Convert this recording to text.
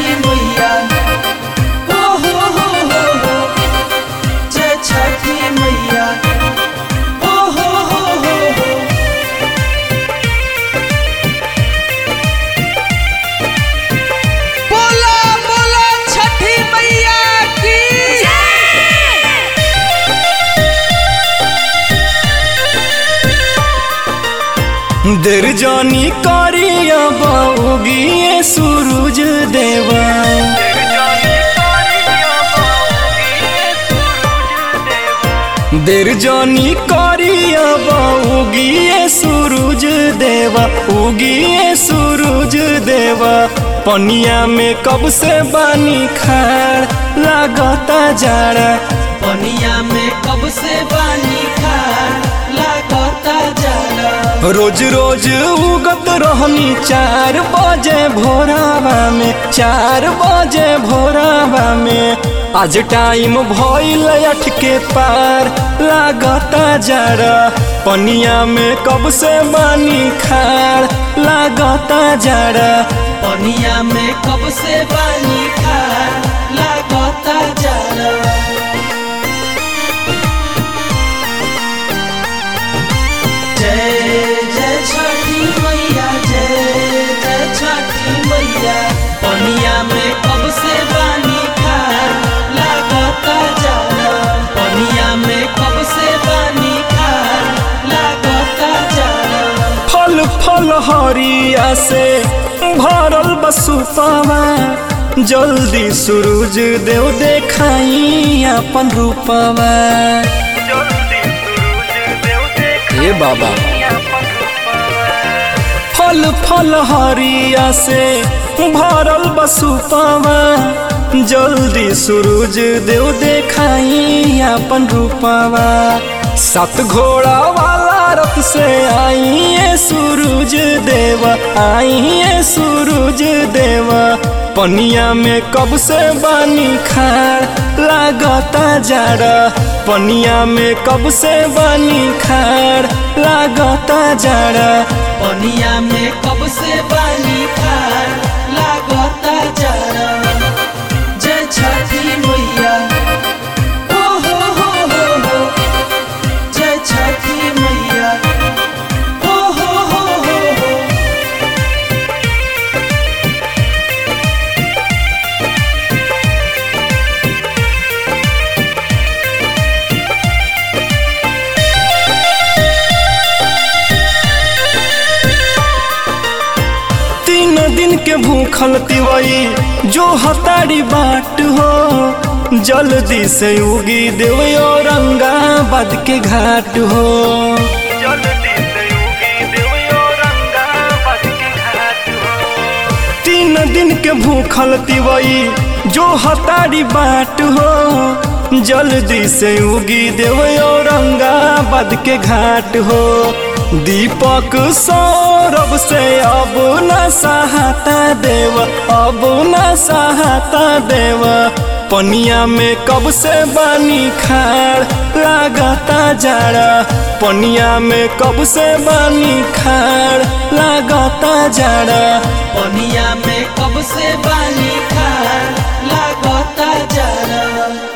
मैया हो हो हो हो हो जय छठी मैया हो हो हो हो हो बोला बोला छठी मैया की देर जानी करिया बाऊगी सूरज देवा देर जानी करिया बाऊगी सूरज देवा उगी सूरज देवा पनिया में कब से बानी खाड़ लागता जाड़ा पनिया में कब से बानी खा लागता जाला रोज रोज उगत रहनी चार बजे भोरावा में चार बजे भोरावा में आज टाइम भइल अठ के पार लागता जरा पनिया में कब से बानी खाड़ लागता जरा पनिया में कब से बानी खा लागता जाला जय जय छठी मैया जय जय छठी मैया पनिया में कब से बानी खा लागता जाला पनिया में कब से बानी खा लागता जाला फल फल हरिया से भरल बसुपावा जल्दी सूरज देव देखाई अपन रूपवा हे बाबा फल फल हरिया से भरल बसुपावा जल्दी सूरज देव देखाई अपन रूपवा सात घोड़ा वाला रथ से आइए सूरज देवा आइए सूरज देवा पनिया में कब से बानी खाड़ लागता जाड़ा पनिया में कब से बानी खाड़ लागता जाड़ा पनिया में कब से बानी खा लागता जाला जय छठी मैया हो हो हो हो हो जय छठी मैया हो हो हो हो हो तीन दिन के भूखल तिवई जो हतारी बाट हो जल्दी से उगी देव औरंगाबाद के घाट हो तीन दिन के भूखल तिवई जो हतारी बाट हो जल्दी से उगी देव औरंगाबाद के घाट हो दीपक सौरभ से अब न सहाता देव अब न सहाता देव पनिया में कब से बानी खाड़ लागता जाड़ा पनिया में कब से बानी खाड़ लागता जाड़ा पनिया में कब से बानी खा लागता जाला